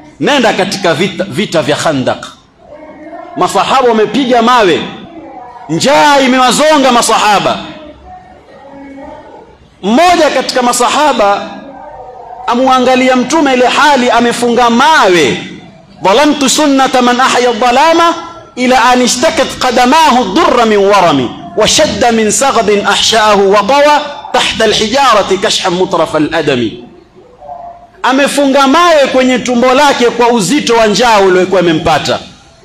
nenda katika vita, vita vya Khandaq. Masahaba wamepiga mawe, njaa imewazonga masahaba. Mmoja katika masahaba amwangalia mtume ile hali amefunga mawe, dhalamtu sunnata man ahya dhalama ila an ishtakat qadamahu durra min warami washadda min saghdin ahshaahu wa tawa tahta alhijarati kashhan mutrafa aladami amefunga mawe kwenye tumbo lake kwa uzito wa njaa uliokuwa imempata.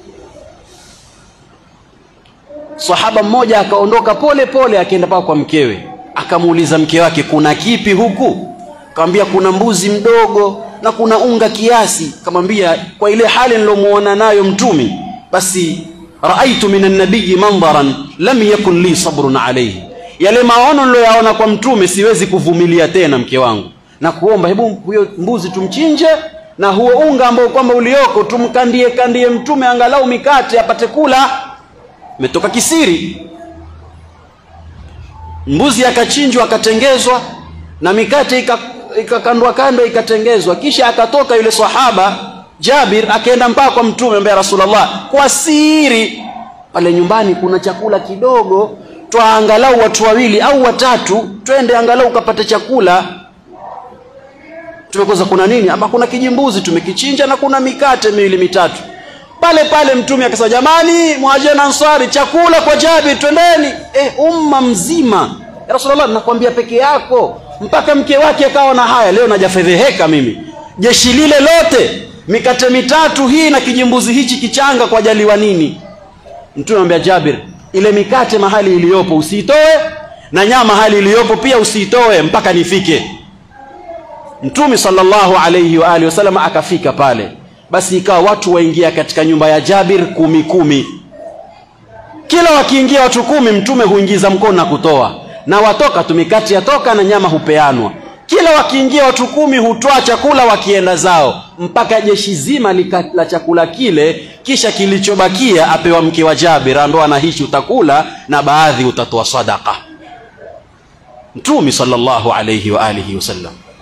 Sahaba mmoja akaondoka pole pole, akaenda paka kwa mkewe, akamuuliza mke wake, kuna kipi huku? Akamwambia kuna mbuzi mdogo na kuna unga kiasi. Akamwambia kwa ile hali nilomuona nayo mtumi, basi raaitu min annabiyi mandharan lam yakun li sabrun alayhi, yale maono niloyaona kwa mtume siwezi kuvumilia tena, mke wangu na kuomba hebu huyo mbuzi tumchinje na huo unga ambao kwamba ulioko tumkandie kandie mtume angalau mikate apate kula. Imetoka kisiri, mbuzi akachinjwa akatengezwa na mikate ikakandwa kando ikatengezwa, kisha akatoka yule sahaba Jabir akaenda mpaka kwa mtume ambaye Rasulullah, kwa siri pale nyumbani kuna chakula kidogo, twa angalau watu wawili au watatu, twende angalau ukapate chakula tumekoza kuna nini hapa kuna kijimbuzi tumekichinja na kuna mikate miwili mitatu pale pale mtume akasema jamani muhajiri na ansari chakula kwa jabir twendeni eh, umma mzima ya rasulullah nakwambia peke yako mpaka mke wake akawa na haya leo najafedheheka mimi jeshi lile lote mikate mitatu hii na kijimbuzi hichi kichanga kwa jaliwa nini mtume anambia jabir ile mikate mahali iliyopo usiitoe na nyama mahali iliyopo pia usiitoe mpaka nifike Mtume sallallahu alayhi wa alihi wasallam akafika pale, basi ikawa watu waingia katika nyumba ya Jabir kumi kumi. Kila wakiingia watu kumi, mtume huingiza mkono na kutoa, na watoka tu mikati yatoka na nyama hupeanwa. Kila wakiingia watu kumi hutoa chakula wakienda zao, mpaka jeshi zima lika, la chakula kile, kisha kilichobakia apewa mke wa Jabir, ambaye anahishi utakula na baadhi utatoa sadaka. Mtume sallallahu alayhi wa alihi wasallam